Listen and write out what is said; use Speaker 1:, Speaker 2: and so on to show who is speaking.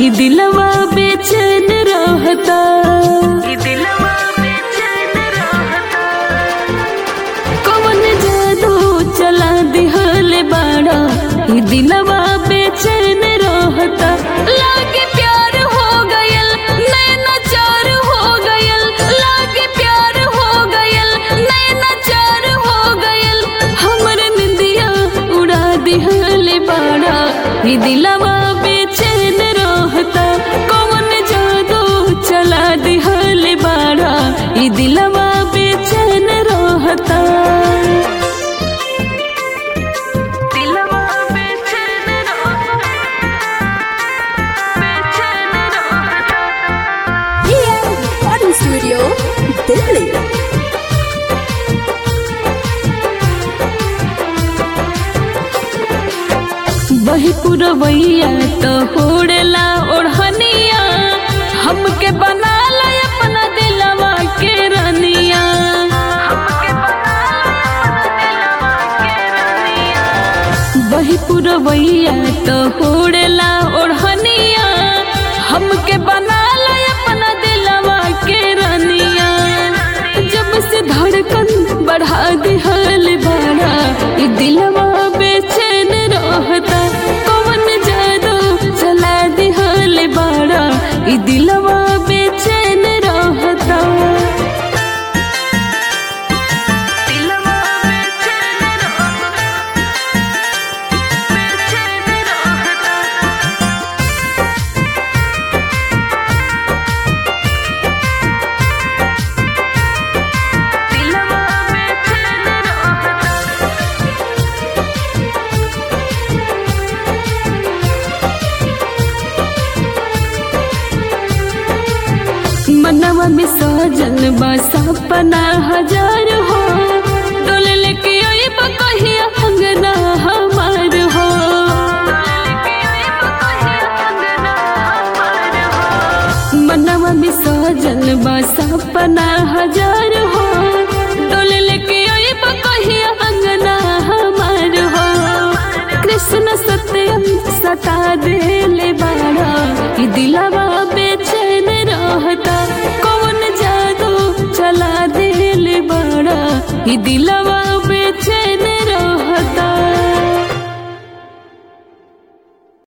Speaker 1: ई दिलवा बेचैन रहता
Speaker 2: ई दिलवा बेचैन रहता
Speaker 1: कवन जादू चला दिहल बाड़ा ई दिलवा बेचैन रहता लागे प्यार हो गयल नैना चार हो गयल लागे प्यार हो गयल नैना चार हो गयल हमर निंदिया उड़ा दिहल बाड़ा ई दिलवा बेचैन रहता कवन जादू चला दिहल बाड़ा ई दिलवा बेचैन रहता
Speaker 2: दिलवा बेचैन रहता बेचैन रहता
Speaker 3: recording studio, Delhi.
Speaker 1: वही पुरवैया तो होड़ेला ओढ़निया हमके बना ला अपना दिलवा के रनिया वही पुरवैया तो होड़ेला ओढ़निया हमके बना ला अपना दिलवा के रनिया जब से धड़कन बढ़ा दिहल बाड़ा ई दिलवा बेचैन रहता कवन जादू चला दिहल बाड़ा ई दिलवा बेचैन रहता
Speaker 2: दिलवा बेचैन रहता बेचैन रहता दिलवा बेचैन रहता
Speaker 1: मनवा में सजन बा सपना हजार हो डोल लेके अइब कहिया अंगना हमार हो मनवा में सजन बा सपना हजार हो डोल लेके अइब कहिया अंगना हमार हो कृष्ण सत्यम सता देले बाड़ा ई दिलवा बेचैन रहता कौन जादू चला देले बाड़ा ई दिलवा